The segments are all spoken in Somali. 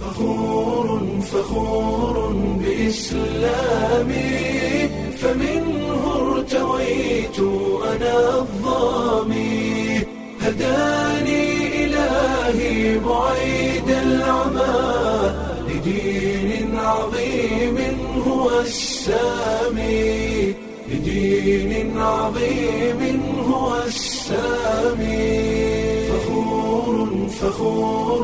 فخور فخور بإسلامي فمنه ارتويت أنا الظامي هداني إلهي بعيد العمى لدين عظيم هو السامي لدين عظيم هو السامي فخور فخور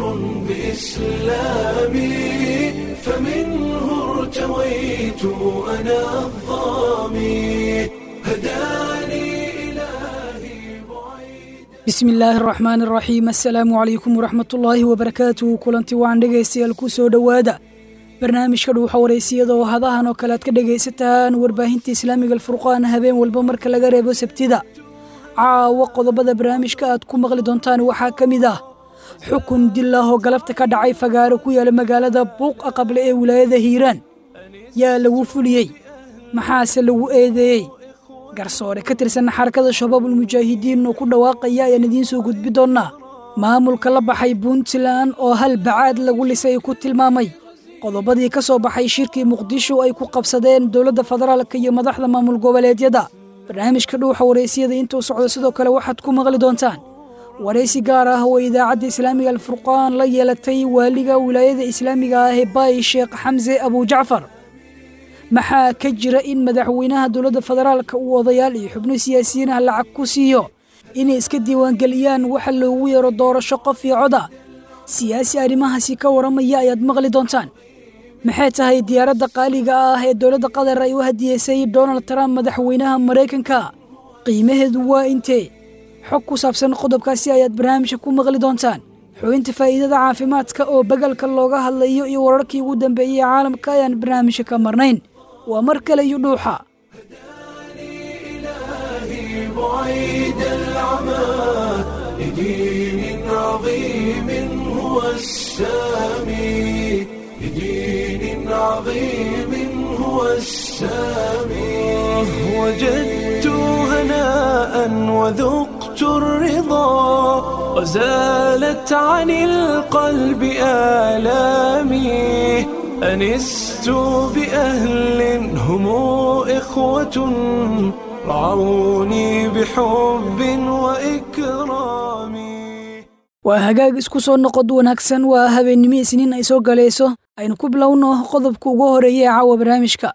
بإسلامي فمنه ارتويت أنا الظامي هداني إلهي بعيد bismi illaahi araxmaan araxiim assalaamu calaykum waraxmatullaahi wabarakaatuhu kulanti waan dhegaystayaal ku soo dhowaada barnaamijka dhuuxa waraysiyada oo hadahan oo kale aad ka dhegaysataan warbaahinta islaamiga alfurqaan habeen walba marka laga reebo sabtida caawa qodobada barnaamijka aad ku maqli doontaan waxaa ka mid ah xukun dil ah oo galabta ka dhacay fagaaro ku yaala magaalada buuq aqable ee wilaayada hiiraan yaa lagu fuliyey maxaase lagu eedeeyey garsoore ka tirsan xarakada shabaabulmujaahidiin oo ku dhawaaqaya ayaan idiin soo gudbi doonnaa maamulka la baxay puntland oo hal bacaad lagu lisay ku tilmaamay qodobadii ka soo baxay shirkii muqdisho ay ku qabsadeen dowladda federaalka iyo madaxda maamul goboleedyada barnaamijka dhuuxa waraysiyada intuu socdo sidoo kale waxaad ku maqli doontaan waraysi gaar ah oo idaacadda islaamiga alfurqaan la yeelatay waaliga wilaayada islaamiga ah ee baay sheekh xamse abujacfar maxaa ka jira in madaxweynaha dowladda federaalka uu odayaal iyo xubno siyaasiyiin ah lacag ku siiyo inay iska diiwaangeliyaan waxa loogu yeero doorasho qof iyo coda siyaasi arrimahaasi ka waramaya ayaad maqli doontaan maxay tahay diyaaradda qaaliga ah ee dowladda qatar ay u hadiyeysay donald trump madaxweynaha maraykanka qiimaheedu waa intee xog ku saabsan qodobkaasi ayaad barnaamijka ku maqli doontaan xubinta faa'iidada caafimaadka oo bagalka looga hadlayo iyo wararkii ugu dambeeyey ee caalamka ayaan barnaamijka ka marnayn waa mar kale iyo dhuuxa إلهي بعيد العمى لدين عظيم هو السامي لدين عظيم هو السامي وجدت هناء وذقت الرضا وزالت عن القلب آلامي أنست بأهل هم إخوة رعوني بحب وإكرام waa hagaag isku soo noqod wanaagsan waa habeennimo isniin ay soo galayso aynu ku bilowno qodobka ugu horeeya ee caawa barnaamijka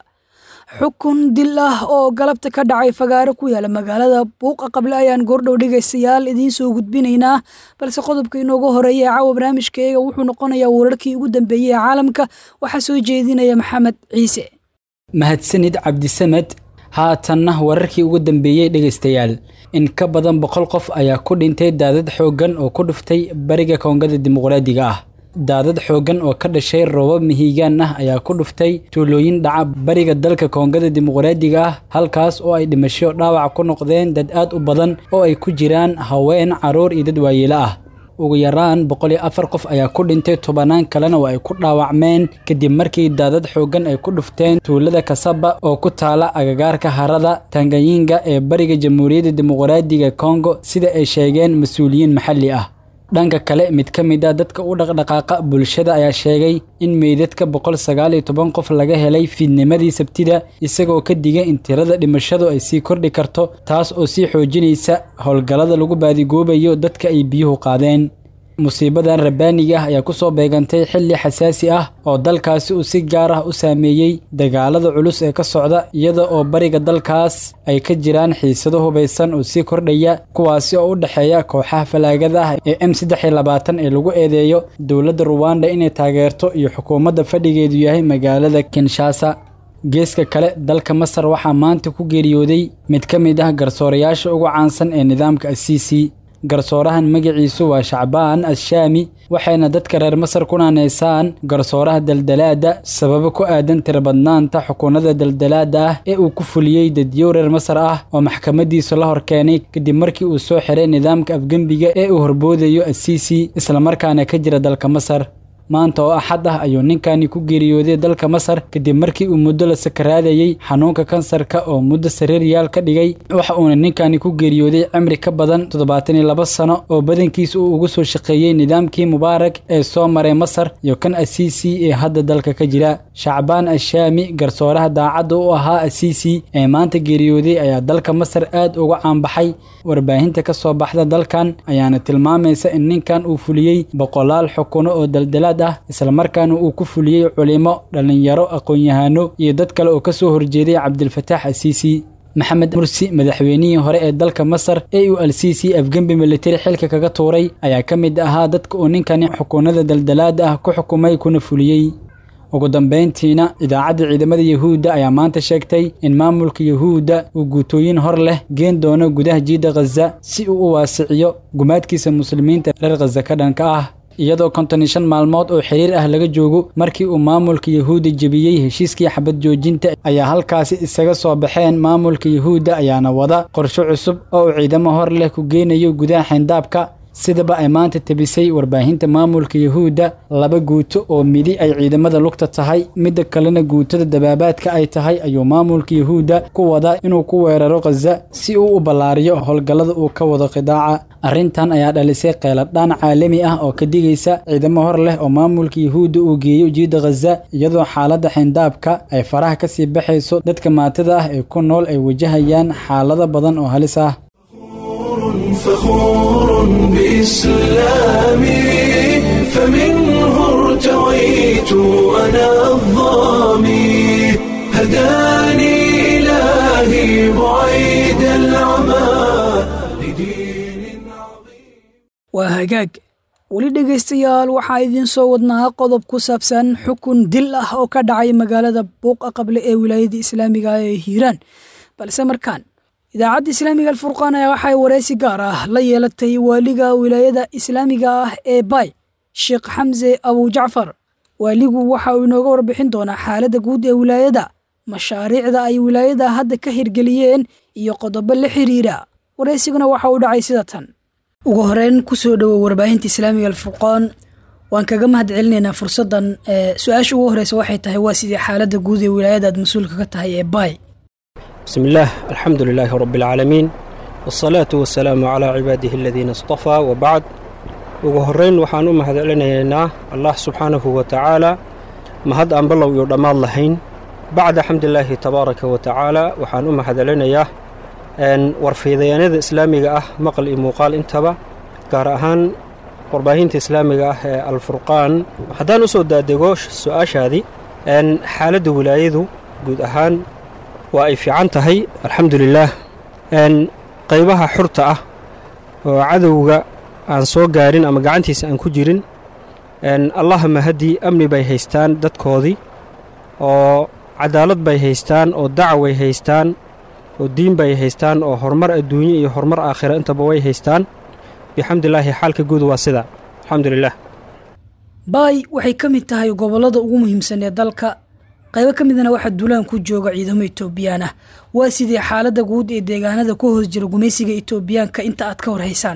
xukun dil ah oo galabta ka dhacay fagaaro ku yaala magaalada buuqa qable ayaan goordhow dhegaystayaal idiin soo gudbinaynaa balse qodobka inoogu horeeya ee caawa barnaamijkaeega wuxuu noqonayaa wararkii ugu dambeeyey ee caalamka waxaa soo jeedinaya maxamed ciise mahadsanid cabdisamed haatanna wararkii ugu dambeeyey dhegaystayaal in ka badan boqol qof ayaa ku dhintay daadad xooggan oo ku dhuftay bariga koongada dimuqraadiga ah daadad xooggan oo ka dhashay roobab mihigaan ah ayaa ku dhuftay tuulooyin dhaca bariga dalka koongada dimuqraadiga ah halkaas oo ay dhimasho dhaawac ku noqdeen dad aad u badan oo ay ku jiraan haween carruur iyo dad waayeelo ah ugu yaraan boqol iyo afar qof ayaa ku dhintay tobanaan kalena waa ay ku dhaawacmeen kadib markii daadad xooggan ay ku dhufteen tuulada kasaba oo ku taala agagaarka harada tanganyinga ee bariga jamhuuriyadda dimuqraadiga kongo sida ay sheegeen mas-uuliyiin maxalli ah dhanka kale mid ka mid a dadka u dhaqdhaqaaqa bulshada ayaa sheegay in meydadka boqol sagaal iyo toban qof laga helay fiidnimadii sabtida isagoo ka digay in tirada dhimashadu ay sii kordhi karto taas oo sii xoojinaysa howlgallada lagu baadigoobayo dadka ay biyuhu qaadeen musiibadan rabbaaniga ah ayaa ku soo beegantay xilli xasaasi ah oo dalkaasi uu si gaar ah u saameeyey dagaalada culus ee ka socda iyada oo bariga dalkaas ay ka jiraan xiisado hubaysan oo sii kordhaya kuwaasi oo u dhexeeya kooxaha falaagada ah ee m saddex iyo labaatan ee lagu eedeeyo dowladda ruwanda inay taageerto iyo xukuumadda fadhigeedu yahay magaalada kinshasa geeska kale dalka masar waxaa maanta ku geeriyooday mid ka mid ah garsoorayaasha ugu caansan ee nidaamka asiisi garsoorahan magaciisu waa shacbaan asshaami waxayna dadka reer masar ku naaneysaan garsooraha daldalaadda sababo ku aadan tirabadnaanta xukuunada daldalaadda ah ee uu ku fuliyey dadyow reer masar ah oo maxkamadiisu la horkeenay kadib markii uu soo xiray nidaamka afgembiga ee uu horboodayo asiisi islamarkaana ka jira dalka masar maanta oo axad ah ayuu ninkani ku geeriyooday dalka masar kadib markii uu muddo la sakaraadayey xanuunka kansarka oo muddo sariiryaal ka dhigay waxa uuna ninkani ku geeriyooday cimri ka badan toddobaatan iyo laba sano oo badankiis uu ugu soo shaqeeyey nidaamkii mubaarak ee soo maray masar iyo kan asiisi ee hadda dalka ka jira shacbaan ashaami garsooraha daacadda u ahaa asiisi ee maanta geeriyooday ayaa dalka masar aad uga caanbaxay warbaahinta ka soo baxda dalkan ayaana tilmaamaysa in ninkan uu fuliyey boqolaal xukuno oo daldalaad ah islamarkaana uu ku fuliyey culimo dhallinyaro aqoon-yahano iyo dad kale oo ka soo horjeeday cabdilfataax asiisi maxamed mursi madaxweynihii hore ee dalka masar ee uu al-siisi afgembi militari xilka kaga tuuray ayaa ka mid ahaa dadka uu ninkani xukuunada daldalaada ah ku xukumay kuna fuliyey ugu dambayntiina idaacadda ciidamada yahuudda ayaa maanta sheegtay in maamulka yahuudda uu guutooyin hor leh geen doono gudaha jiidda khaza si uu u waasiciyo gumaadkiisa muslimiinta reer khaza ka dhanka ah iyadoo konton iyo shan maalmood oo xiriir ah laga joogo markii uu maamulka yahuudda jebiyey heshiiskii xabad joojinta ayaa halkaasi isaga soo baxeen maamulka yahuudda ayaana wada qorsho cusub oo uu ciidamo hor leh ku geynayo gudaha xeyndaabka sidaba ay maanta tebisay warbaahinta maamulka yahuudda laba guuto oo midi ay ciidamada lugta tahay midda kalena guutada dabaabaadka ay tahay ayuu maamulka yahuudda ku wadaa inuu ku weeraro khaza si uu u ballaariyo howlgallada uu ka wado qidaaca arrintan ayaa dhalisay qeeladhaan caalami ah oo ka digaysa ciidamo hor leh oo maamulka yahuudda uu geeyo jiidda khaza iyadoo xaaladda xeyndaabka ay faraha ka sii baxayso dadka maatada ah ee ku nool ay wajahayaan xaalado badan oo halis ah فخور بإسلامي فمنه ارتويت أنا الظامي هداني إلهي بعيد العمى لدين عظيم waa hagaag weli dhegaystayaal waxaa idiin soo wadnaa qodob ku saabsan xukun dil ah oo ka dhacay magaalada buuqa qable ee wilaayada islaamiga ah ee hiiraan balse markaan idaacadda islaamiga alfurqaan ayaa waxay waraysi gaar ah la yeelatay waaliga wilaayada islaamiga ah ee bay sheekh xamse abujacfar waaligu waxa uu inooga warbixin doonaa xaaladda guud ee wilaayada mashaariicda ay wilaayada hadda ka hirgeliyeen iyo qodobo la xiriira waraysiguna waxa uu dhacay sida tan ugu horeyn kusoo dhowow warbaahinta islaamiga alfurqaan waan kaga mahad celinaynaa fursaddan su-aasha ugu horeysa waxay tahay waa sidii xaaladda guud ee wilaayada aad mas-uulka ka tahay ee bay بسم الله الحمد لله رب العالمين والصلاة والسلام على عباده الذين اصطفى وبعد ugu horeyn waxaan u mahad celinaynaa allah subxaanahu wa tacaala mahad aan ballow iyo dhammaad lahayn bacda xamdilaahi tabaaraka wa tacaala waxaan u mahad celinayaa warfiidayaanada islaamiga ah maqal iyo muuqaal intaba gaar ahaan warbaahinta islaamiga ah ee alfurqaan haddaan u soo daadego su-aashaadii xaaladda wilaayadu guud ahaan waa ay fiican tahay alxamdulilaah qaybaha xurta ah oo cadowga aan soo gaarin ama gacantiisa aan ku jirin allahama haddii amni bay haystaan dadkoodii oo cadaalad bay haystaan oo dacway haystaan oo diin bay haystaan oo horumar adduunye iyo horumar aakhira intaba way haystaan bixamdilaahi xaalka guud waa sida alxamdulilah baay waxay ka mid tahay gobollada ugu muhiimsan ee dalka qaybo ka midna waxaa duulaan ku jooga ciidamo etoobiyaan ah waa sidii xaaladda guud ee deegaanada ku hoos jira gumaysiga etoobiyaanka inta aad ka warhaysaan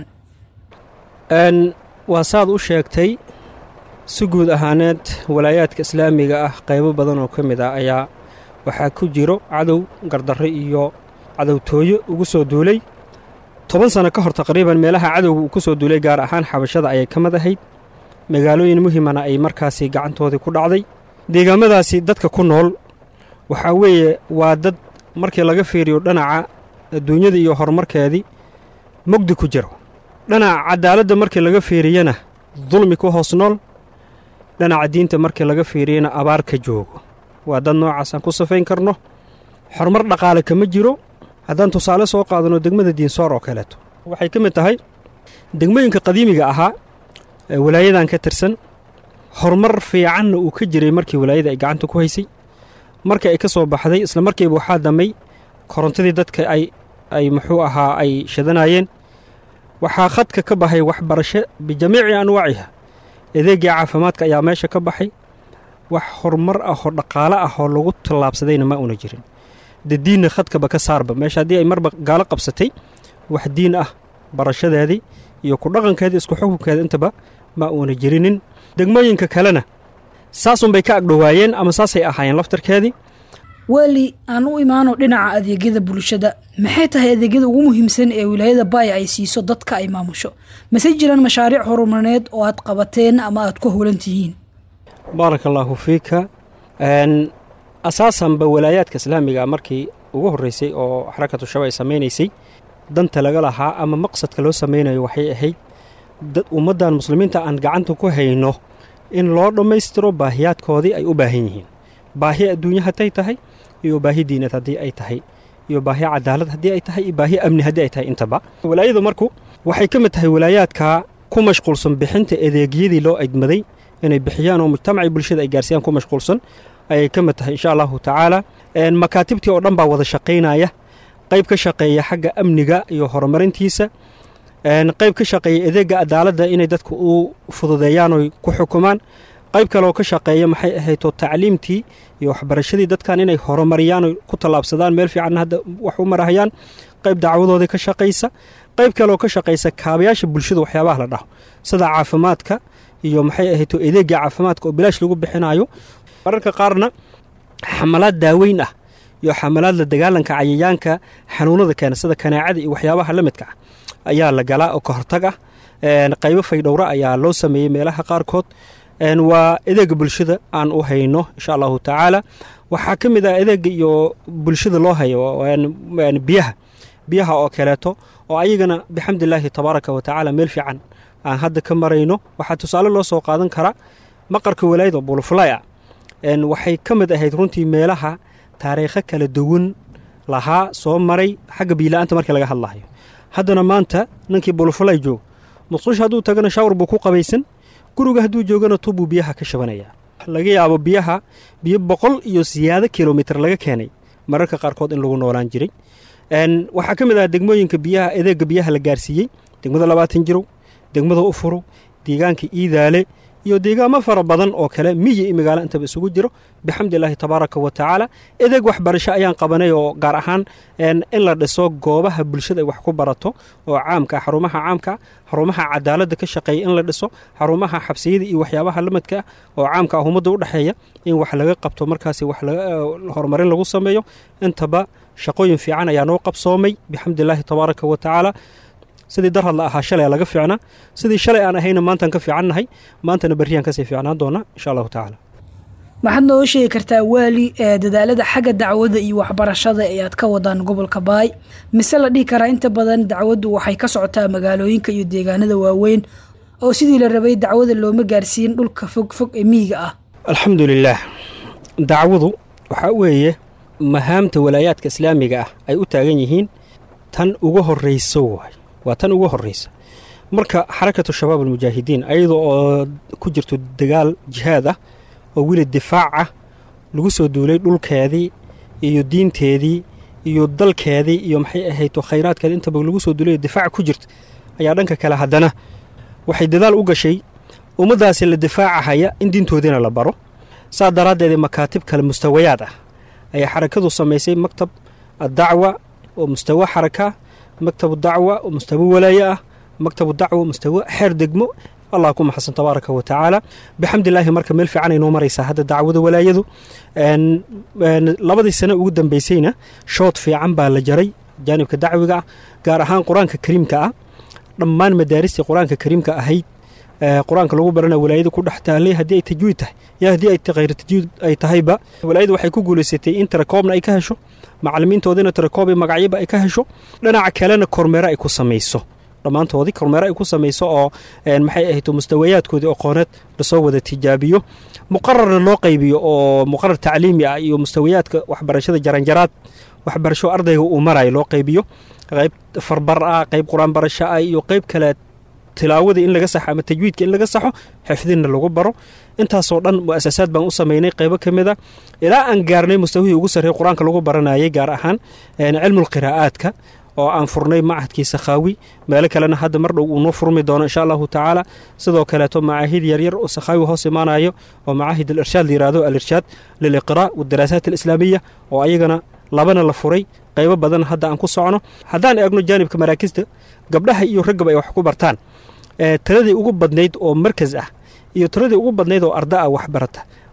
waa saad u sheegtay si guud ahaaneed walaayaadka islaamiga ah qaybo badan oo ka mid ah ayaa waxaa ku jiro cadow gardarre iyo cadowtooyo ugu soo duulay toban sanno ka hor taqriiban meelaha cadowga uu ku soo duulay gaar ahaan xabashada ayay ka mid ahayd magaalooyin muhimana ay markaasi gacantoodii ku dhacday deegaamadaasi dadka ku nool waxaa weeye waa dad markii laga fiiriyo dhanaca adduunyada iyo horumarkeedii mugdi ku jiro dhanaca cadaaladda markii laga fiiriyana dulmi ku hoos nool dhanaca diinta markii laga fiiriyana abaar ka joogo waa dad noocaasaan ku safayn karno horumar dhaqaale kama jiro haddaan tusaale soo qaadano degmada diinsoor oo kaleeto waxay ka mid tahay degmooyinka qadiimiga ahaa ee walaayadan ka tirsan horumar fiicanna uu ka jiray markii walaayada ay gacanta ku haysay marka ay ka soo baxday isla markiiba waxaa damay korontadii dadka ay ay muxuu ahaa ay shadanaayeen waxaa khadka ka baxay waxbarasho bijamiici anwaaciha adeegii caafimaadka ayaa meesha ka baxay wax horumar ah oo dhaqaale ah oo lagu tallaabsadayna ma una jirin de diinna khadkaba ka saarba meesha haddii ay marba gaalo qabsatay wax diin ah barashadeedii iyo ku dhaqankeedii isku xukunkeeda intaba ma uuna jirinin degmooyinka kalena saasunbay ka agdhowaayeen ama saasay ahaayeen laftarkeedii weli aan u imaano dhinaca adeegyada bulshada maxay tahay adeegyada ugu muhiimsan ee wilaayada baaya ay siiso dadka ay maamusho mase jiraan mashaariic horumarneed oo aad qabateen ama aad ku howlan tihiin baaraka allaahu fiika asaasanba walaayaadka islaamiga markii ugu horreysay oo xarakatu shaba ay samaynaysay danta laga lahaa ama maqsadka loo samaynayo waxay ahayd dad ummaddan muslimiinta aan gacanta ku hayno in loo dhammaystiro baahiyaadkoodii ay u baahan yihiin baahi adduunye hadday tahay iyo baahi diinad haddii ay tahay iyo baahi cadaalad haddii ay tahay iyo baahi amni haddii ay tahay intaba walaayadu marku waxay ka mid tahay walaayaadka ku mashquulsan bixinta adeegyadii loo egmaday inay bixiyaan oo mujtamacii bulshada ay gaarsiyaan ku mashquulsan ayay ka mid tahay insha allahu tacaala makaatibtii oo dhan baa wada shaqaynaya qayb ka shaqeeya xagga amniga iyo horumarintiisa qayb ka shaqeeya adeega cadaaladda inay dadka u fududeeyaan oy ku xukumaan qayb kaleoo ka shaqeeya maxay ahaydoo tacliimtii iyo waxbarashadii dadkan inay horumariyaan oy ku tallaabsadaan meel fiicanna hadda wax u marahayaan qayb dacwadoodii ka shaqaysa qayb kaleoo ka shaqaysa kaabayaasha bulshada waxyaabaha la dhaho sida caafimaadka iyo maxay ahaydoo adeega caafimaadka oo bilaash lagu bixinayo mararka qaarna xamalaad daaweyn ah iyo xamalaad la dagaalanka cayayaanka xanuunada keena sida kanaacada iyo waxyaabaha la midka ah ayaa la galaa oo ka hortag ah qaybo faydhowra ayaa loo sameeyey meelaha qaarkood waa adeega bulshada aan u hayno insha allahu tacaala waxaa ka mid ah adeega iyo bulshada loo hayo biyaha biyaha oo kaleeto oo ayagana bixamdilaahi tabaaraka wa tacaala meel fiican aan hadda ka marayno waxaa tusaale loo soo qaadan karaa maqarka walaayada buluflaya waxay ka mid ahayd runtii meelaha taariikho kala duwan lahaa soo maray xagga biila-aanta markii laga hadlayo haddana maanta ninkii buluflay joog musqush hadduu tagana shawar buu ku qabaysan guriga hadduu joogana tubbuu biyaha ka shabanaya laga yaabo biyaha biyo boqol iyo siyaado kilomitr laga keenay mararka qaarkood in lagu noolaan jiray waxaa ka mid ah degmooyinka biyaha adeega biyaha la gaarsiiyey degmada labaatan jirow degmada ufuro deegaanka iidaale iyo deegaamo fara badan oo kale miyi iyo magaalo intaba isugu jiro bixamdilaahi tabaaraka wa tacaala adeeg waxbarasho ayaan qabanay oo gaar ahaan in la dhiso goobaha bulshada ay wax ku barato oo caamka xarumaha caamka xarumaha cadaaladda ka shaqeeya in la dhiso xarumaha xabsiyada iyo waxyaabaha lamadka ah oo caamka ah ummadda u dhexeeya in wax laga qabto markaasi wax horumarin lagu sameeyo intaba shaqooyin fiican ayaa noo qabsoomay bixamdilaahi tabaaraka wa tacaala sidii dar hadla ahaa shalay laga fiicnaa sidii shalay aan ahayna maantaan ka fiicannahay maantana berriyaan kasii fiicnaan doona insha allahu tacaala maxaad nooga sheegi kartaa waali ee dadaalada xagga dacwada iyo waxbarashada ee aad ka wadaan gobolka baay mise la dhihi karaa inta badan dacwaddu waxay ka socotaa magaalooyinka iyo deegaanada waaweyn oo sidii la rabay dacwada looma gaarsiin dhulka fog fog ee miyiga ah alxamdu lilaah dacwadu waxaa weeye mahaamta walaayaadka islaamiga ah ay u taagan yihiin tan uga horrayso waay waa tan ugu horraysa marka xarakatu shabaab almujaahidiin ayadoo oo ku jirto dagaal jihaad ah oo weli difaac ah lagu soo duulay dhulkeedii iyo diinteedii iyo dalkeedii iyo maxay ahayto khayraadkeedi intaba lagu soo duulay difaac ku jirta ayaa dhanka kale haddana waxay dadaal u gashay ummaddaasi la difaacahaya in diintoodiina la baro saa daraaddeed makaatib kale mustawayaad ah ayaa xarakadu samaysay maktab addacwa oo mustawa xaraka maktabu dacwa oo mustawo walaaye ah maktabu dacwa mustawo xeer degmo allah ku maxasan tabaaraka wa tacaala bixamdilaahi marka meel fiican ay noo maraysaa hadda dacwada walaayadu labadii sane ugu dambeysayna shood fiican baa la jaray jaanibka dacwiga ah gaar ahaan qur-aanka kariimka ah dhammaan madaaristii qur-aanka kariimka ahayd qur-aanka lagu barana walaayada ku dhex taalay haddii ay tajwiid tahay iyo haddii ay khayr tajwiid ay tahayba walaayada waxay ku guulaysatay in tirakoobna ay ka hesho macalimiintoodina tirakoob iyo magacyaba ay ka hesho dhinaca kalena kormeero ay ku samayso dhammaantoodii kormeero ay ku samayso oo maxay ahayto mustawayaadkoodii aqooneed lasoo wada tijaabiyo muqararna loo qaybiyo oo muqarar tacliimi ah iyo mustawayaadka waxbarashada jaranjaraad waxbarasho ardayga uu marayo loo qaybiyo qayb farbar ah qayb qur-aan barasho ah iyo qayb kale tilaawada in laga saxo ama tajwiidka in laga saxo xifdinna lagu baro intaasoo dhan mu'asasaad baan u samaynay qaybo ka mid a ilaa aan gaarnay mustawihii ugu sarreey qur-aanka lagu baranayay gaar ahaan cilmulqiraa'aadka oo aan furnay macahadkii sakhaawi meelo kalena hadda mar dhow uu noo furmi doono insha allahu tacaala sidoo kaleeto macaahid yaryar oo sakhaawi hoos imaanayo oo macaahid alirshaad layihahdo alirshaad liliqraa' wadaraasaat alislaamiya oo ayagana labana la furay qaybo badan hadda aan ku socno haddaan eegno jaanibka maraakista gabdhaha iyo raggaba ay wax ku bartaan tiradii ugu badnayd oo markas ah iyo tiradii ugu badnayd oo arda ah waxbarata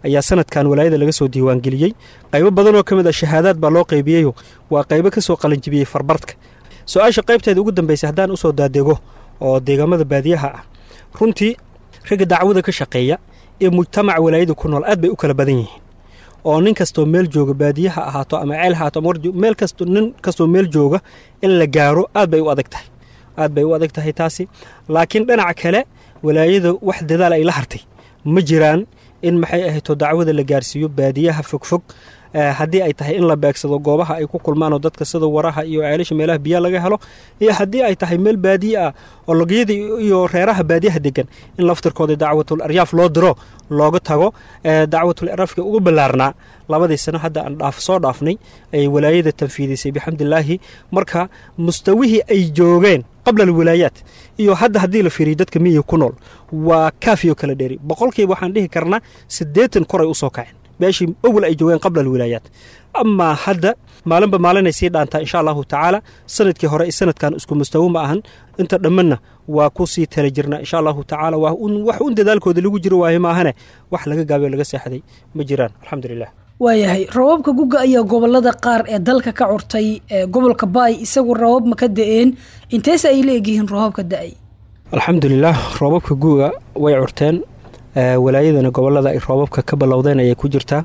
ayaa sanadkan walaayada laga soo diiwaangeliyey qaybo badanoo ka mid a shahaadaad baa loo qaybiyeyo waa qaybo ka soo qalanjibiyey farbartka su-aasha qaybteeda ugu dambeysay haddaan usoo daadego oo deegaamada baadiyaha ah runtii ragga dacwada ka shaqeeya ee mujtamaca walaayada ku nool aad bay u kala badan yihiin oo nin kastoo meel jooga baadiyaha ahaato ama ceel ahaato ama meel kasto nin kastoo meel jooga in la gaaro aad bay u adag tahay aad bay u adag tahay taasi laakiin dhinaca kale walaayada wax dadaal ay la hartay ma jiraan in maxay ahayto dacwada la gaarsiiyo baadiyaha fogfog haddii ay tahay in la beegsado goobaha ay ku kulmaan oo dadka sida waraha iyo ceelasha meelaha biyaa laga helo iyo haddii ay tahay meel baadiye ah oo logyada iyo reeraha baadiyaha degan in laftirkooda dacwatul aryaaf loo diro looga tago dacwatul aryaafka ugu ballaarnaa labadii sano hadda aan dhaaf soo dhaafnay ay walaayada tanfiidisay bixamdilaahi marka mustawihii ay joogeen qabla alwilaayaat iyo hadda haddii la fiiriyo dadka miyiga ku nool waa kaafiyo kala dheeri boqolkiiba waxaan dhihi karnaa siddeetan koray usoo kaceen meeshii awal ay joogeen qabla alwilaayaat amaa hadda maalinba maalinay sii dhaantaa insha allahu tacaala sanadkii hore sanadkan isku mustawo ma ahan inta dhammanna waa ku sii tala jirna insha allahu tacaala wax un dadaalkooda lagu jiro waaye maahane wax laga gaabiyo laga seexday ma jiraan alxamdulilah waayahay rababka guga ayaa gobolada qaar ee dalka ka curtay gobolka baay isagu rabab ma ka da-een inteese ay la egyihiin roobabka da-ay alxamdulilah roobabka guga way curteen walaayadana gobolada ay roobabka ka ballowdeen ayay ku jirtaa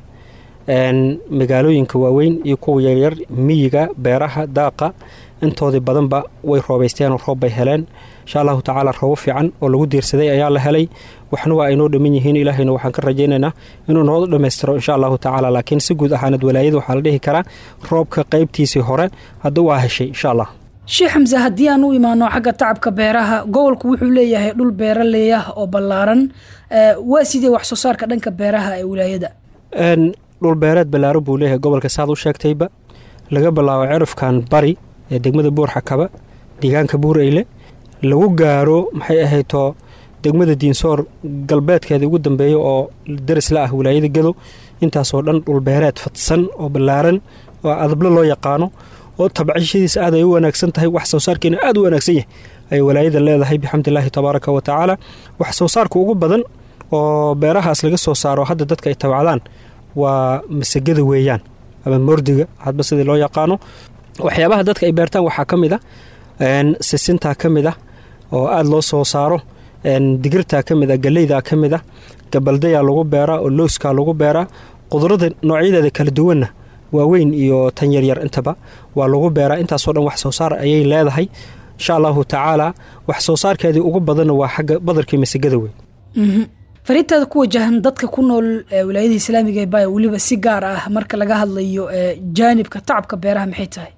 magaalooyinka waaweyn iyo kuwa yaryar miyiga beeraha daaqa intoodii badanba way roobaysteenoo roob bay heleen insha allahu tacaala roobo fiican oo lagu diirsaday ayaa la helay waxna waa aynoo dhamman yihiin ilaahayna waxaan ka rajaynaynaa inuu noo dhammaystiro insha allahu tacaala laakiin si guud ahaanad walaayada waxaa la dhihi karaa roobka qaybtiisii hore hadda waa heshay insha allah sheekh xamse haddii aan u imaano xagga tacabka beeraha gobolku wuxuu leeyahay dhul beeraley ah oo ballaaran waa sidee wax soo saarka dhanka beeraha ee wilaayada dhul beereed ballaaran buu leeyahay gobolka saad u sheegtayba laga bilaabo cirifkan bari ee degmada buurxakaba deegaanka buureyle lagu gaaro maxay ahayto degmada diinsoor galbeedkeeda ugu dambeeya oo daris la ah wilaayada gadow intaasoo dhan dhulbeereed fadsan oo ballaaran oo adablo loo yaqaano oo tabcishadiisa aad ay u wanaagsan tahay wax soo saarkeena aad u wanaagsan yahay ayay walaayada leedahay bixamdilaahi tabaaraka wa tacaala wax soo saarka ugu badan oo beerahaas laga soo saaro hadda dadka ay tabacdaan waa masagada weeyaan ama mordiga hadba sidii loo yaqaano waxyaabaha dadka ay beertaan waxaa ka mid a sisintaa ka mid ah oo aada loo soo saaro digirtaa ka mid a galeydaa ka mid a gabaldayaa lagu beeraa oo looskaa lagu beeraa qudrada noocyadeeda kala duwanna waaweyn iyo tan yaryar intaba waa lagu beeraa intaasoo dhan wax soo saar ayay leedahay insha allahu tacaala wax soo saarkeedii ugu badanna waa xagga badarkii masagada wey fariintaada ku wajahan dadka ku nool wilaayada islaamiga ee baaya weliba si gaar ah marka laga hadlayo jaanibka tacabka beeraha maxay tahay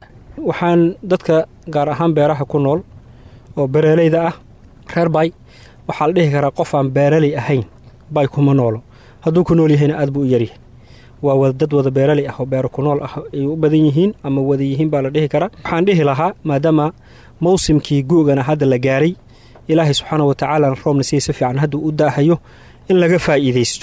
waxaan dadka gaar ahaan beeraha ku nool oo beeraleyda ah reer bay waxaa la dhihi karaa qof aan beeraley ahayn bay kuma noolo hadduu ku nool yahayna aad buu u yaryahay waa dad wada beeraley ah oo beero ku nool ah ay u badan yihiin ama wada yihiin baa la dhihi karaa waxaan dhihi lahaa maadaama mawsimkii gu'gana hadda la gaaray ilaahay subxaana wa tacaala roobna siya si fiican hadduu u daahayo in laga faa'iidaysto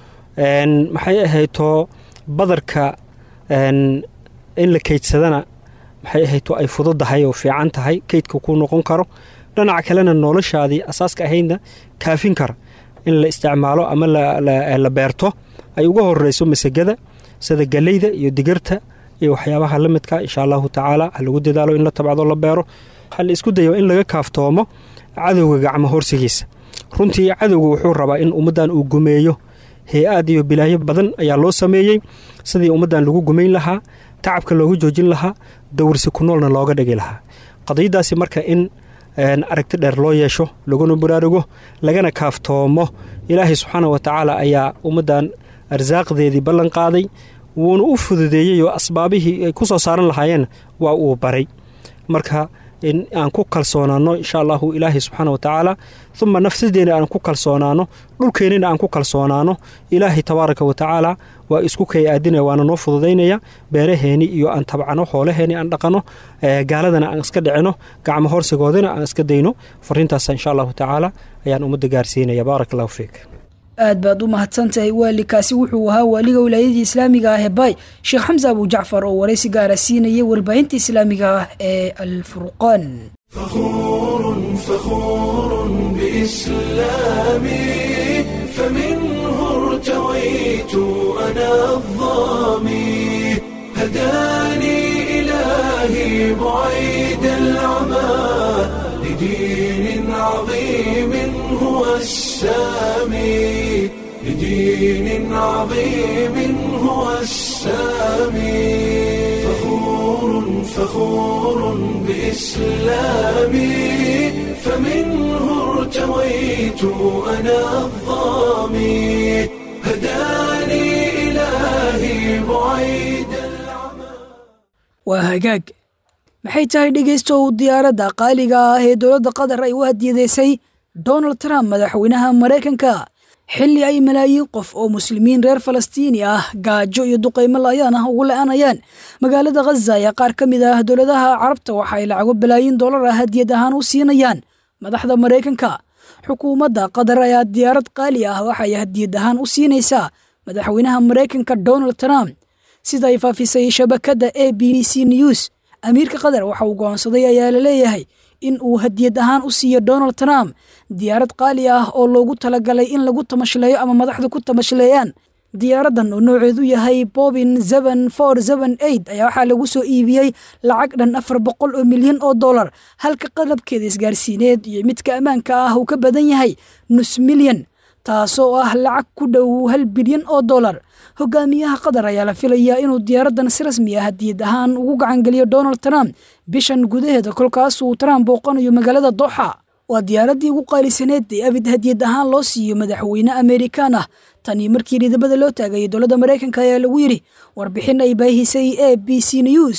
maxay ahayto badarka in la keydsadana maxay ahayto ay fududahay oo fiican tahay keydka ku noqon karo dhinaca kalena noloshaadii asaaska ahaydna kaafin kara in la isticmaalo ama la beerto ay uga horeyso masagada sida galeyda iyo digirta iyo waxyaabaha la midka insha allahu tacaala ha lagu dadaalo in la tabcdo la beero waxaa la isku dayo in laga kaaftoomo cadowga gacmo horsigiisa runtii cadowga wuxuu rabaa in ummaddan uu gumeeyo hay-aad iyo bilaayo badan ayaa loo sameeyey sidii ummaddan lagu gumayn lahaa tacabka looga joojin lahaa dowrsi ku noolna looga dhigi lahaa qadiyadaasi marka in aragti dheer loo yeesho laguna baraarugo lagana kaaftoomo ilaahay subxaana wa tacaala ayaa ummaddan arsaaqdeedii ballan qaaday wuuna u fududeeyey oo asbaabihii ay ku soo saaran lahaayeen waa uu baray marka in aan ku kalsoonaano insha allahu ilaahay subxaana wa tacaala uma nafsadeena aan ku kalsoonaano dhulkeennina aan ku kalsoonaano ilaahay tabaaraka wa tacaala waa isku kay aadinaya waana noo fududaynaya beeraheeni iyo aan tabcano hoolaheeni aan dhaqano gaaladana aan iska dhicino gacmo horsigoodina aan iska dayno fariintaas insha allahu tacaala ayaan ummadda gaarsiinaya baarak allahu fiik aad baad u mahadsantahay waalikaasi wuxuu ahaa waaliga wilaayadii islaamiga ah ee baay sheekh xamse abu jacfar oo waraysi gaara siinaya warbaahinta islaamiga ah ee alfurqaan فخور فخور بإسلامي فمنه ارتويت أنا الظامي هداني إلهي بعيد العمى لدين عظيم هو السامي لدين عظيم هو السامي فخور فخور بإسلامي فمنه ارتويت أنا الظامي هداني إلهي بعيد waa hagaag maxay tahay dhegaystow diyaaradda qaaliga ah ee dowladda qatar ay u hadiyadeysay donald trump madaxweynaha maraykanka xilli ay malaayiin qof oo muslimiin reer falastiini ah gaajo iyo duqaymo la'ayaan ah ugu la'anayaan magaalada khaza ayaa qaar ka mid ah dowladaha carabta waxa ay lacago balaayiin dollar ah hadiyad ahaan u siinayaan madaxda maraykanka xukuumadda qatar ayaa diyaarad qaali ah waxay hadiyad ahaan u siinaysaa madaxweynaha maraykanka donald trump sida ay faafisay shabakadda a b c news amiirka qatar waxa uu go'oonsaday ayaa la leeyahay in uu hadiyad ahaan u siiyo donald trump diyaarad qaali ah oo loogu talagalay in lagu tamashleeyo ama madaxdu ku tamashleeyaan diyaaraddan oo nooceedu yahay bobin zeben for zeben eight ayaa waxaa lagu soo iibiyey lacag dhan afar boqol oo milyan oo dollar halka qalabkeeda isgaarsiineed iyo midka ammaanka ah uu ka badan yahay nus milyan taasoo ah lacag ku dhow hal bilyan oo dollar hogaamiyaha qatar ayaa la filayaa inuu diyaaraddan si rasmi ah hadiyad ahaan ugu gacangeliyo donald trump bishan gudaheeda kolkaasuu trump booqanayo magaalada doxa waa diyaaraddii ugu qaalisaneed ee abid hadiyad ahaan loo siiyo madaxweyne amerikaan ah tanii markii dhidabada loo taagayay dowladda maraykanka ayaa lagu yidhi warbixin ay baahisay a b c news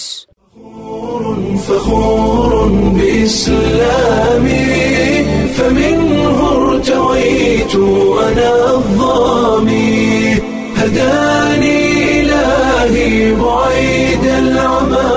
فخور بإسلامي فمنه ارتويت أنا الظامي هداني إلهي بعيد العمى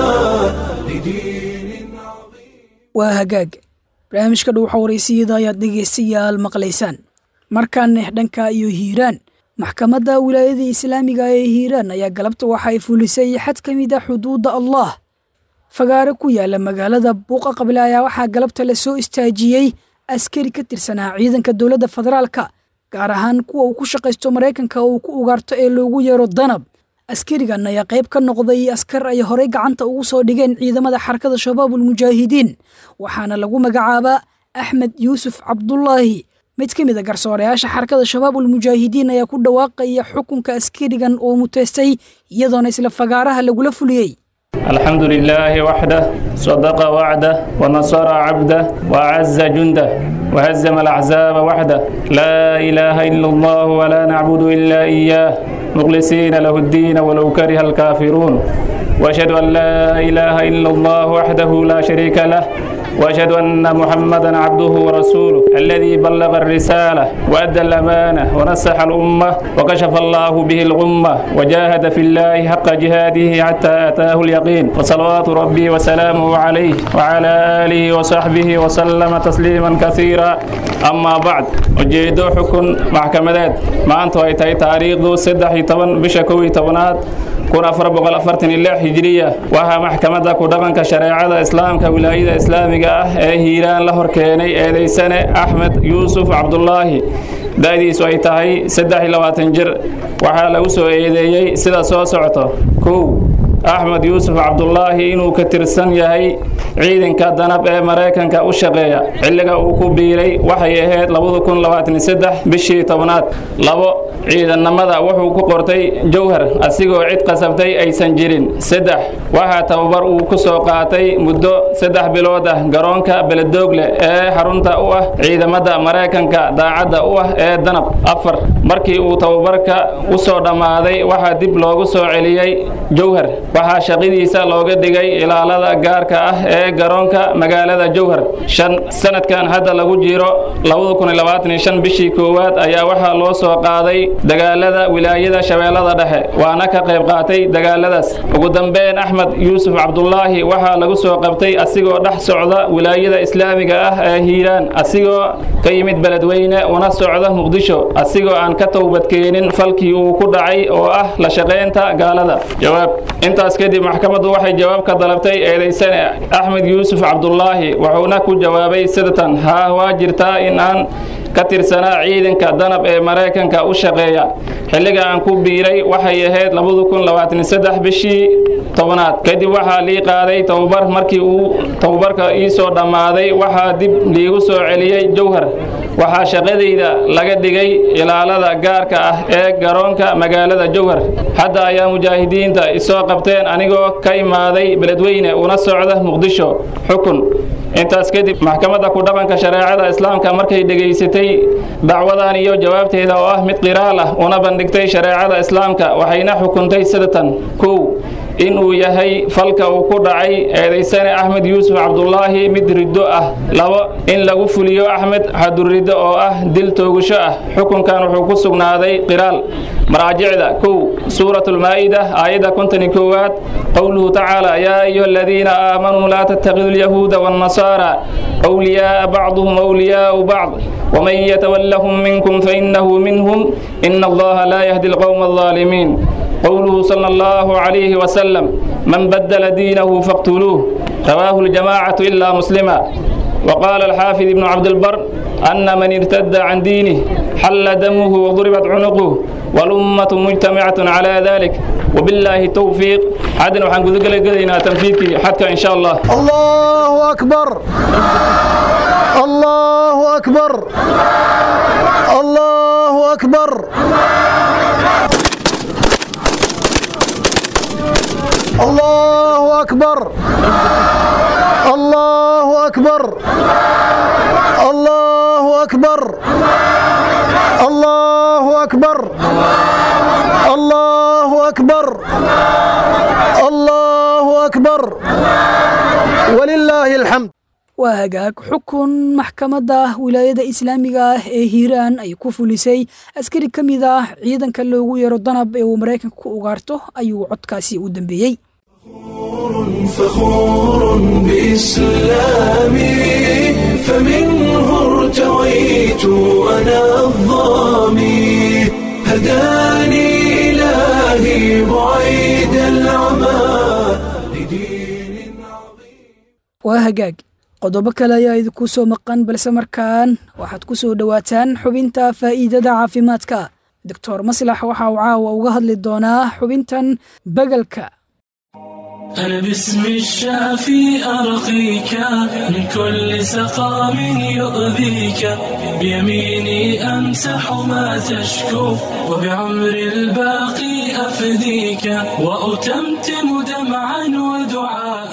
لدين عظيم waa hagaag barnaamijka dhuuxa waraysiyada ayaad dhegaystayaal maqlaysaan markaana dhanka iyo hiiraan maxkamadda wilaayada islaamiga ee hiiraan ayaa galabta waxa ay fulisay xad ka mid a xuduudda allah fagaare ku yaala magaalada buuqa qable ayaa waxaa galabta la soo istaajiyey askari ka tirsanaa ciidanka dowladda federaalka gaar ahaan kuwa uu ku shaqaysto maraykanka uu ku ugaarto ee loogu yeero danab askarigan ayaa qayb ka noqday askar ay horey gacanta ugu soo dhigeen ciidamada xarakada shabaabul mujaahidiin waxaana lagu magacaabaa axmed yuusuf cabdulaahi mid ka mid a garsoorayaasha xarakada shabaabul mujaahidiin ayaa ku dhawaaqaya xukunka askarigan oo muteystay iyadoona isla fagaaraha lagula fuliyey الحمد لله وحده صدق وعده ونصر عبده وأعز جنده وهزم الأحزاب وحده لا إله إلا الله ولا نعبد إلا إياه مخلصين له الدين ولو كره الكافرون وأشهد أن لا إله إلا الله وحده لا شريك له وأشهد أن محمدا عبده ورسوله الذي بلغ الرسالة وأدى الأمانة ونصح الأمة وكشف الله به الغمة وجاهد في الله حق جهاده حتى أتاه اليقين وصلوات ربي وسلامه عليه وعلى آله وصحبه وسلم تسليما كثيرا أما بعد ujeedo xukun maxkamadeed maanta ay tahay taariikhdu saddex iyo toban bisha kow iyo tobanaad kun afar boqol afartan iyo lix hijiriya waxaa maxkamadda ku dhaqanka shareecada islaamka wilaayada islaamiga ah ee hiiraan la hor keenay eedeysane axmed yuusuf cabdulaahi da-diisu ay tahay saddex iyo labaatan jir waxaa lagu soo eedeeyey sida soo socto kow axmed yuusuf cabdulaahi inuu ka tirsan yahay ciidanka danab ee maraykanka u shaqeeya xilliga uu ku biiray waxay ahayd bishii tobnaad labo ciidannimada wuxuu ku qortay jowhar asigoo cid qasabtay aysan jirin saddex waxaa tababar uu ku soo qaatay muddo saddex bilood ah garoonka beledoogle ee xarunta u ah ciidamada maraykanka daacadda u ah ee danab afar markii uu tababarka u soo dhammaaday waxaa dib loogu soo celiyey jowhar waxaa shaqadiisa looga dhigay ilaalada gaarka ah ee garoonka magaalada jowhar shan sanadkan hadda lagu jiro bishii koowaad ayaa waxaa loo soo qaaday dagaalada wilaayada shabeellada dhexe waana ka qayb qaatay dagaaladaas ugu dambeyn axmed yuusuf cabdulaahi waxaa lagu soo qabtay asigoo dhex socda wilaayada islaamiga ah ee hiiraan asigoo ka yimid beledweyne una socda muqdisho asigoo aan ka towbadkeenin falkii uu ku dhacay oo ah la shaqaynta gaalada jawaab intaas kadib maxkamaddu waxay jawaab ka dalabtay eedeysane axmed yuusuf cabdulaahi wuxuuna ku jawaabay sidatan haa waa jirtaa in aan ka tirsanaa ciidanka danab ee maraykanka u shaqeeya xilliga aan ku biiray waxay ahayd bishii tobnaad kadib waxaa lii qaaday tababar markii uu tababarka ii soo dhammaaday waxaa dib liigu soo celiyey jowhar waxaa shaqadayda laga dhigay ilaalada gaarka ah ee garoonka magaalada jowhar hadda ayaa mujaahidiinta isoo qabteen anigoo ka imaaday beledweyne una socda muqdisho xukun intaas kadib maxkamadda ku dhaqanka shareecada islaamka markay dhegaysatay dacwadan iyo jawaabteeda oo ah mid qiraal ah una bandhigtay shareecada islaamka waxayna xukuntay sidatan kow inuu yahay falka uu ku dhacay eedaysane axmed yuusuf cabdulaahi mid riddo ah labo in lagu fuliyo axmed xaduriddo oo ah dil toogasho ah xukunkan wuxuu ku sugnaaday qiraal maraajicda kow suuratulmaa'ida aayadda kontoni koowaad qowluhu tacaala yaa ayuha aladiina aamanuu laa tattakidu lyahuuda waannasaara awliyaaa bacduhum awliyaau bacd waman yatawallahum minkum fainahu minhum ina allaha laa yahdi alqowma alظaalimiin قوله صلى الله عليه وسلم من بدل دينه فاقتلوه رواه الجماعة إلا مسلما وقال الحافظ ابن عبد البر أن من ارتد عن دينه حل دمه وضربت عنقه والأمة مجتمعة على ذلك وبالله التوفيق عدن وحن قد قلنا تنفيذك حتى إن شاء الله الله أكبر الله أكبر الله أكبر الله أكبر الله أكبر الله أكبر الله أكبر الله أكبر الله أكبر ولله الحمد waa hagaag xukun maxkamadda wilaayada islaamiga ah ee hiiraan ay ku fulisay askari ka mid ah ciidanka loogu yeero danab ee uu maraykanka ku ugaarto ayuu codkaasi u dambeeyey فخور بإسلامي فمنه ارتويت أنا الظامي هداني إلهي بعيد العمى لدين عظيم waa hagaag qodobo kale ayaa idinku soo maqan balse markaan waxaad ku soo dhowaataan xubinta faa'iidada caafimaadka doctor maslax waxa uu caawa uga hadli doonaa xubintan begelka أنا باسم الشافي أرقيك من كل سقام يؤذيك بيميني أمسح ما تشكو وبعمر الباقي أفديك وأتمتم دمعا ودعاء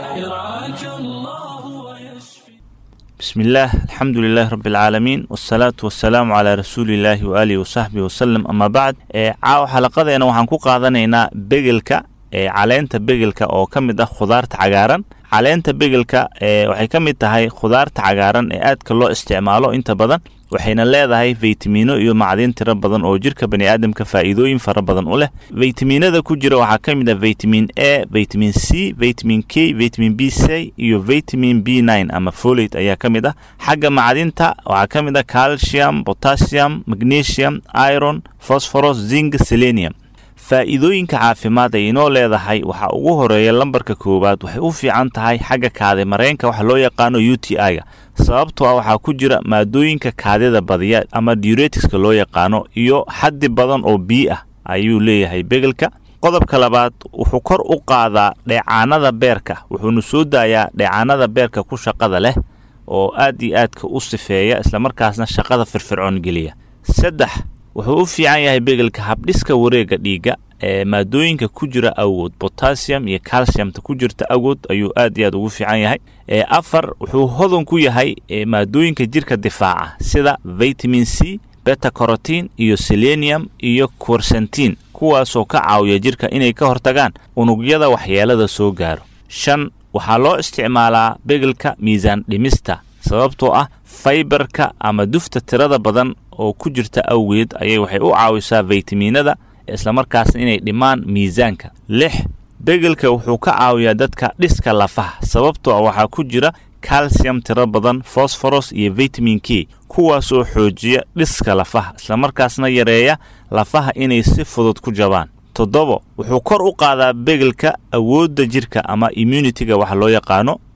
يرعاك الله ويشفي بسم الله الحمد لله رب العالمين والصلاة والسلام على رسول الله وآله وصحبه وسلم أما بعد ee caawa xalaqadeena waxaan ku qaadanaynaa begelka ee caleenta begelka oo ka mid ah khudaarta cagaaran caleenta begelka ee waxay ka mid tahay khudaarta cagaaran ee aadka loo isticmaalo inta badan waxayna leedahay faytamiino iyo macdin tiro badan oo jirka baniaadamka faa'iidooyin fara badan u leh faytamiinada ku jira waxaa ka mid ah vitamin a vitamin c vitamin k vitamin b c iyo vitamin b nine ama folate ayaa ka mid ah xagga macdinta waxaa ka mid ah calcium potassium magnesium iron phosphorus zinc selenium faa'iidooyinka caafimaad ay inoo leedahay waxaa ugu horeeya lambarka koowaad waxay u fiican tahay xagga kaadi mareenka waxa loo yaqaano u t i-ga sababtoo ah waxaa ku jira maadooyinka kaadida badiya ama diureticska loo yaqaano iyo xaddi badan oo bii ah ayuu leeyahay begelka qodobka labaad wuxuu kor u qaadaa dheecaanada beerka wuxuuna soo daayaa dheecaanada beerka ku shaqada leh oo aad iyo aadka u sifeeya islamarkaasna shaqada firfircoon geliya saddex wuxuu u fiican yahay begelka habdhiska wareega dhiigga ee maadooyinka ku jira awood botassium iyo calciumta ku jirta awood ayuu aad iyo aad ugu fiican yahay ee afar wuxuu hodan ku yahay maadooyinka jirka difaaca sida vitamin c beta corotin iyo selenium iyo quercentin kuwaasoo ka caawiya jirka inay ka hortagaan unugyada waxyeelada soo gaaro shan waxaa loo isticmaalaa begelka miisaan dhimista sababtoo ah faybarka ama dufta tirada badan oo ku jirta awgeed ayay waxay u caawisaa faytamiinada islamarkaasna inay dhimaan miisaanka lix begelka wuxuu ka caawiyaa dadka dhiska lafaha sababtoo ah waxaa ku jira calcium tiro badan fosforos iyo vitamin k kuwaasoo xoojiya dhiska lafaha islamarkaasna yareeya lafaha inay si fudud ku jabaan toddobo wuxuu kor u qaadaa begelka awoodda jirka ama immunitiga waxa loo yaqaano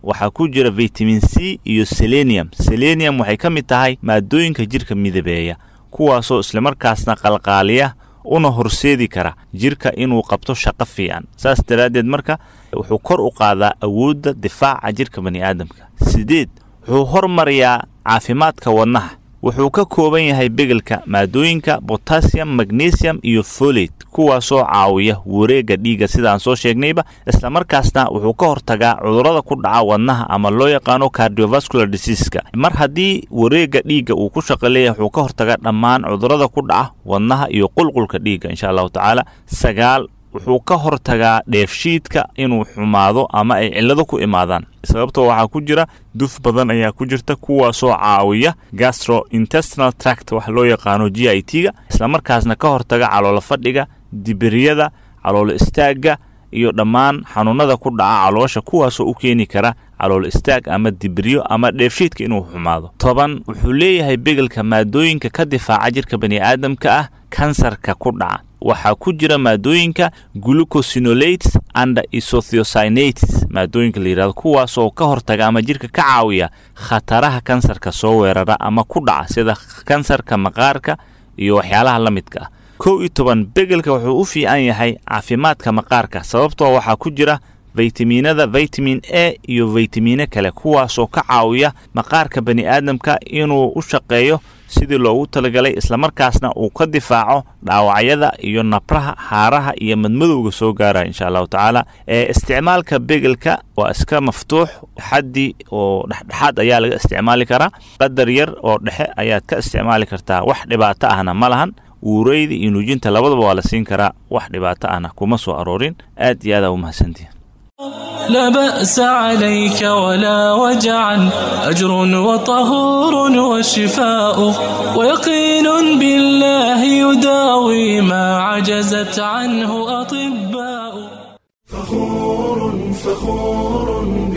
waxaa ku jira vitamin c iyo selenium selenium waxay ka mid tahay maadooyinka jirka midabeeya kuwaasoo islamarkaasna qalqaaliya una horseedi kara jirka inuu qabto shaqo fiican saas daraaddeed marka wuxuu kor u qaadaa awoodda difaaca jirka bani aadamka sideed wuxuu hormariyaa caafimaadka wadnaha wuxuu ka kooban yahay begelka maadooyinka botassium magnesium iyo folate kuwaasoo caawiya wareegga dhiigga sidaan soo sheegnayba islamarkaasna wuxuu ka hortagaa cudurrada ku dhaca wadnaha ama loo yaqaano cardiovascular diseaseska mar haddii wareegga dhiigga uu ku shaqo leeyahay wuxuu ka hortagaa dhammaan cudurrada ku dhaca wadnaha iyo qulqulka dhiigga insha allahu tacaala sagaal wuxuu ka hortagaa dheefshiidka inuu xumaado ama ay cillado ku imaadaan sababtoo waxaa ku jira duf badan ayaa ku jirta kuwaasoo caawiya gastrointestinal tract wax loo yaqaano g i t ga islamarkaasna ka hortaga caloolo fadhiga dibiryada caloolo istaagga iyo dhammaan xanuunada ku dhaca caloosha kuwaasoo u keeni kara calool istaag ama dibiryo ama dheefshiidka inuu xumaado toban wuxuu leeyahay begelka maadooyinka ka difaaca jirka bani aadamka ah kansarka ku dhaca waxaa ku jira maadooyinka glucosinolates and isothiocinates maadooyinka la yidhahdo kuwaasoo ka hortaga ama jirka ka caawiya khataraha kansarka soo weerara ama ku dhaca sida kansarka maqaarka iyo waxyaalaha la midka ah kow iyo toban begelka wuxuu u fiican yahay caafimaadka maqaarka sababtoo waxaa ku jira faytamiinada vitamin a iyo faytamiino kale kuwaasoo ka caawiya maqaarka bani aadamka inuu u shaqeeyo sidii loogu talagalay islamarkaasna uu ka difaaco dhaawacyada iyo nabraha haaraha iyo madmadowga soo gaaraya insha allahu tacaala ee isticmaalka begelka waa iska maftuux xaddi oo dhexdhexaad ayaa laga isticmaali karaa qadar yar oo dhexe ayaad ka isticmaali kartaa wax dhibaato ahna ma lahan uureyda iyo nuujinta labadaba waa la siin karaa wax dhibaato ahna kuma soo aroorin aad iyo aada u mahadsantihin لا بأس عليك ولا وجعا أجر وطهور وشفاء ويقين بالله يداوي ما عجزت عنه أطباء فخور فخور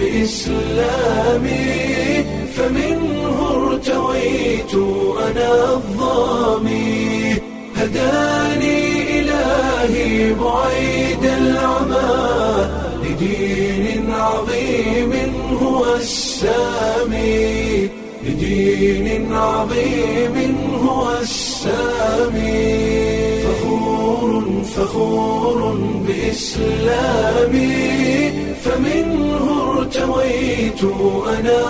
بإسلامي فمنه ارتويت أنا الظامي هداني إلهي بعيد العمى لدين عظيم هو السامي لدين عظيم هو السامي فخور فخور بإسلامي فمنه ارتويت أنا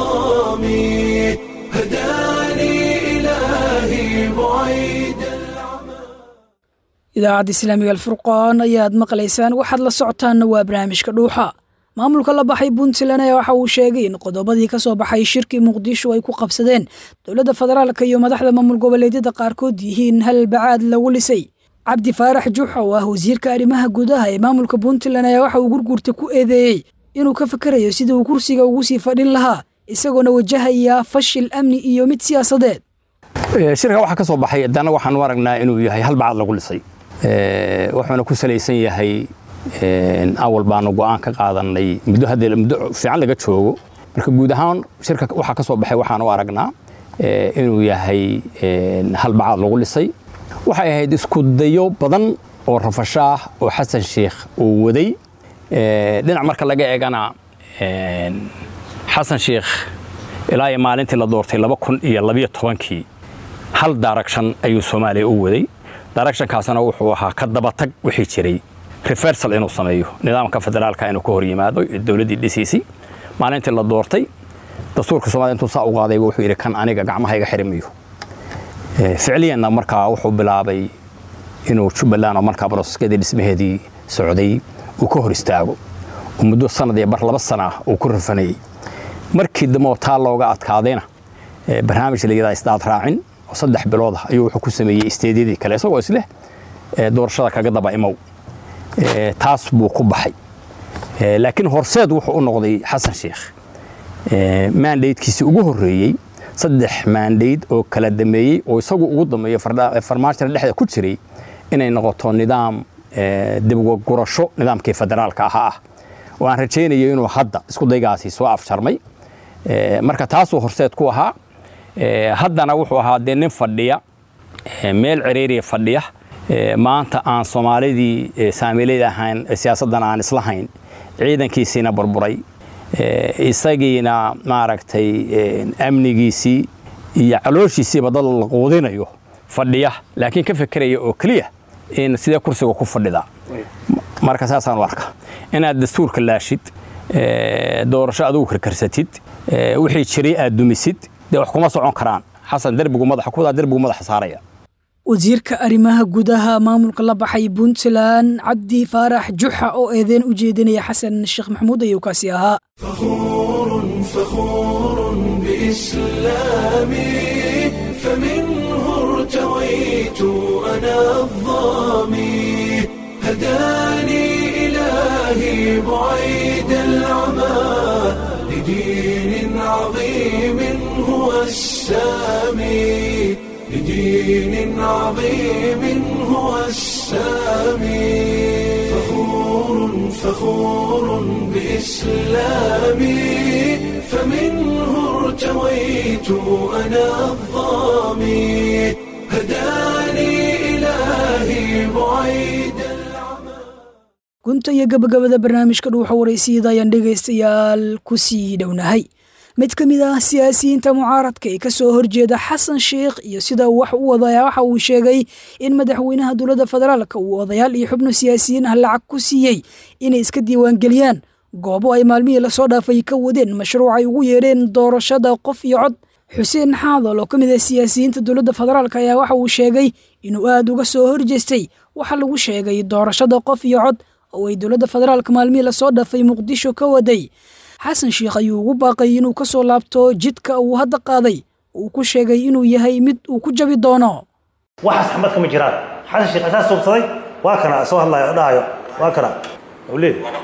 الظامي هداني إلهي بعيد idaacadda islaamiga alfurqaan ayaad maqlaysaan waxaad la socotaanna waa barnaamijka dhuuxa maamulka la baxay puntland ayaa waxa uu sheegay in qodobadii ka soo baxay shirkii muqdisho ay ku qabsadeen dowladda federaalka iyo madaxda maamul goboleedyada qaarkood yihiin hal bacaad lagu lisay cabdi faarax juuxa oo ah wasiirka arrimaha gudaha ee maamulka puntland ayaa waxa uu gurgurta ku eedeeyey inuu ka fakarayo sidii uu kursiga ugu sii fadhin lahaa isagoona wajahaya fashil amni iyo mid siyaasadeed shirka waxaa ka soo baxay haddana waxaan u aragnaa inuu yahay hal bacad lagu lisay wuxuuna ku salaysan yahay awal baanu go'aan ka qaadanay muddo hadda muddo fiican laga joogo marka guud ahaan shirka waxaa ka soo baxay waxaan u aragnaa inuu yahay hal bacad lagu lisay waxay ahayd isku dayo badan oo rafashaah oo xasan sheikh uu waday dhinac marka laga eegana xasan sheikh ilaa iyo maalintii la doortay laba kun iyo labiyo tobankii hal daaragshan ayuu soomaaliya u waday daaragshankaasna wuxuu ahaa ka dabatag wixii jiray reversal inuu sameeyo nidaamka federaalka inuu ka hor yimaado dowladdii dhisiisay maalintii la doortay dastuurka soomaliya intuu saa u qaadayba wuxuu yidhi kan aniga gacmahayga xirimiyo ficliyanna markaa wuxuu bilaabay inuu jubbaland oo markaa baroskeedii dhismaheedii socday uu ka hor istaago oo muddo sanad iyo bar laba sana ah uu ku rafanayey markii dambe oo taa looga adkaadayna barnaamij la yidhaha isdaad raacin oo saddex bilood ah ayuu wuxuu ku sameeyey isteedyadii kale isagoo isleh doorashada kaga daba imow taas buu ku baxay laakiin horseed wuxuu u noqday xasan sheikh maandaydkiisii ugu horreeyey saddex maandayd oo kala dameeyey oo isagu ugu dameeyo farmaajada dhexda ku jiray inay noqoto nidaam dibgurasho nidaamkii federaalka ahaa ah oo aan rajaynayo inuu hadda isku daygaasi soo afjarmay marka taasuu horseed ku ahaa haddana wuxuu ahaa dee nin fadhiya meel ciriiriya fadhiya maanta aan soomaalidii saamiilayda ahayn siyaasaddan aan islahayn ciidankiisiina burburay isagiina maaragtay amnigiisii iyo calooshiisiiba dad la quudinayo fadhiya laakiin ka fekeraya oo keliya in sidee kursiga ku fadhida marka saasaan u arka inaad dastuurka laashid doorasho adugu karkarsatid wixii jiray aad dumisid dee wax kuma socon karaan xasan derbigu madaxa kuwadaa derbigu madaxa saaraya wasiirka arrimaha gudaha maamulka la baxay puntland cabdi faarax juxa oo eedeen u jeedinaya xasan sheekh maxamuud ayuu kaasi ahaa فخور بإسلامي فمنه ارتويت أنا الظامي هداني إلهي بعيد العمى لدين عظيم هو السامي لدين عظيم هو السامي فخور فخور بإسلامي فمنه ارتويت أنا الظامي هداني إلهي بعيد gunta iyo gabagabada barnaamijka dhuuxa waraysiyada ayaan dhegaystayaal ku sii dhownahay mid ka mid ah siyaasiyiinta mucaaradka ee ka soo horjeeda xasan sheikh iyo sida wax u wadaya waxa uu sheegay in madaxweynaha dowladda federaalka uu odayaal iyo xubno siyaasiyiin ah lacag ku siiyey inay iska diiwaangeliyaan goobo ay maalmihii lasoo dhaafay ka wadeen mashruuc ay ugu yeedheen doorashada qof iyo cod xuseen xaadol oo ka mid ah siyaasiyiinta dowladda federaalk ayaa waxa uu sheegay inuu aad uga soo horjeestay waxa lagu sheegay doorashada qof iyo cod oo ay dowladda federaalka maalmihii lasoo dhaafay muqdisho ka waday xasan sheikh ayuu ugu baaqay inuu ka soo laabto jidka uu hadda qaaday uu ku sheegay inuu yahay mid uu ku jabi doono waxaas xamad kama jiraan xasan sheekh asaas suubsaday waa kana soo hadlayo dhahayo waa kana uu leeyahay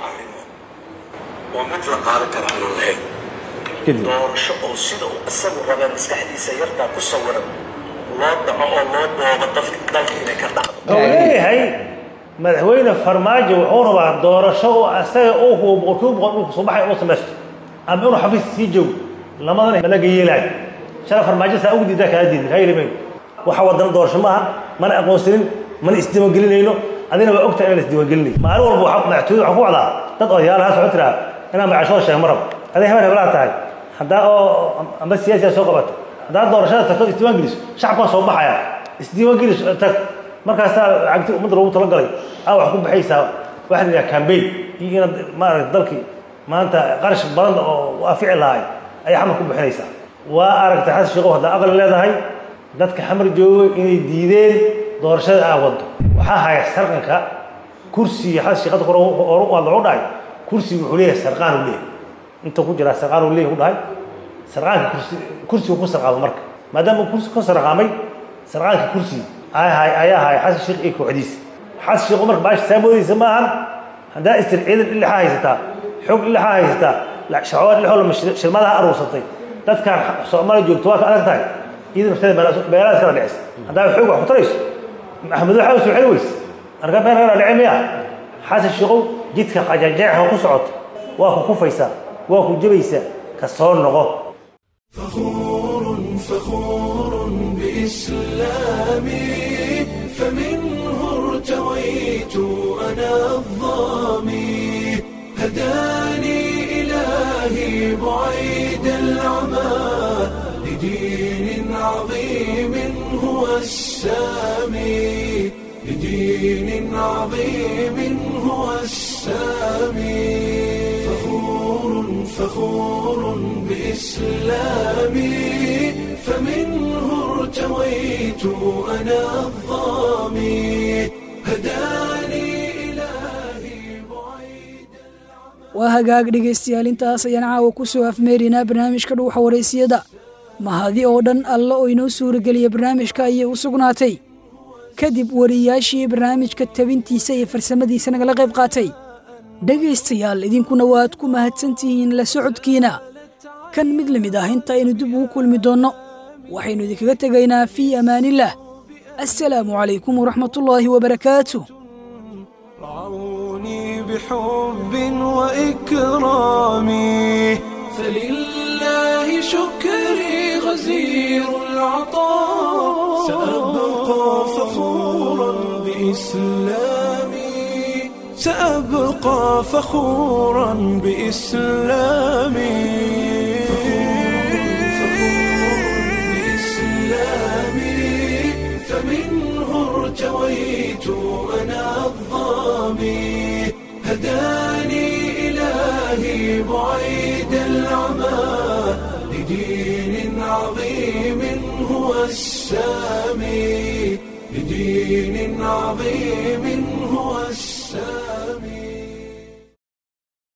waa mid la qaadan kara aan lahayn doorasho oo sida uu isagu rabee maskaxdiisa yartaa ku sawiran loo dhaco oo loo boobo dalka inay ka dhacdo wuxuu leeyahay madaxweyne farmaajo wuxuu rabaa doorasho oo asaga uu hubo boqolkiiba boqol dhulka soo baxay inuu samaysto ama inuu xafiis sii joogo lamadana malaga yeelaayo shala farmaajo saa ugu diidaa kaa diidin kaa yelimayn waxa wadana doorasho maaha mana aqoonsanin mana isdiiwaangelinayno adina waa ogtahay inaan isdiiwaangelinayo maalin walba waxa madaxtooyada waxaa ku wacdaa dad odayaal ha socon tiraa inaan magacashooda sheeg ma rabo aday habeen hebelaa tahay haddaa oo amba siyaasiya soo qabata haddaa doorashada tagto isdiiwaangeliso shacabkaa soo baxaya isdiiwaangeliso tag markaasaa lacagti ummadda loogu talagalay aa wax ku baxaysaa waxa la yidhaha cambaign iyo inaad maaragta dalkii maanta qarash badan oo afici lahay ayaa xamar ku bixinaysaa waa aragtay xasan sheekhow haddaa aqli leedahay dadka xamar jooga inay diideen doorashada aa waddo waxaa haya sarqanka kursiga xasan sheekh hadda hore hore u hadla wuxuu dhahay kursiga wuxuu leeyahay sarqaan uu leeyahay inta ku jiraa sarqaan uu leeyahay u dhahay sarqaanka kursi kursigu ku sarqaamo marka maadaama kursi ku sarqaamay sarqaanka kursiga ayaa ahay xasan sheekh iyo kooxdiisa xasan sheekhu marka baasha saa moodaysa ma ahan haddaa istir ciidan ilixaa haysataa xog ilixaa haysataa shacood lixoo shilmadaha aruursatay dadkaan soomaaliya joogto waa ka adag tahay iyada nafteeda beelaha iskala dhicisa haddaa xoog wax ku tarayso maxamed waxaa usoo xeli weyse marka been kala dhici miya xasan sheekhow jidka qajajeexa ku socoto waa ku kufaysaa waa ku jabaysaa ka soo noqo فخور بإسلامي فمنه ارتويت أنا الظامي هداني إلهي بعيد العمى لدين عظيم هو السامي لدين عظيم هو السامي فخور فخور بإسلامي فمنه ارتويت أنا الظامي هداني إلهي waa hagaag dhegaystayaal intaas ayaan caawa ku soo afmeerinaa barnaamijka dhuuxa waraysiyada mahadi oo dhan alla oo inoo suurageliya barnaamijka ayay u sugnaatay kadib wariyaashii barnaamijka tabintiisa iyo farsamadiisa nagala qayb qaatay dhegaystayaal idinkuna waad ku mahadsantihiin la socodkiina kan mid la mid ah inta aynu dib ugu kulmi doonno waxaynu idinkaga tegaynaa fii amaanillaah assalaamu calaykum waraxmatullaahi wabarakaatu بحب وإكرامي فلله شكري غزير العطاء سأبقى فخورا بإسلامي سأبقى فخورا بإسلامي بإسلامي فمنه ارتويت أنا الظامي هداني إلهي بعيد العمى لدين عظيم هو السامي لدين عظيم هو السامي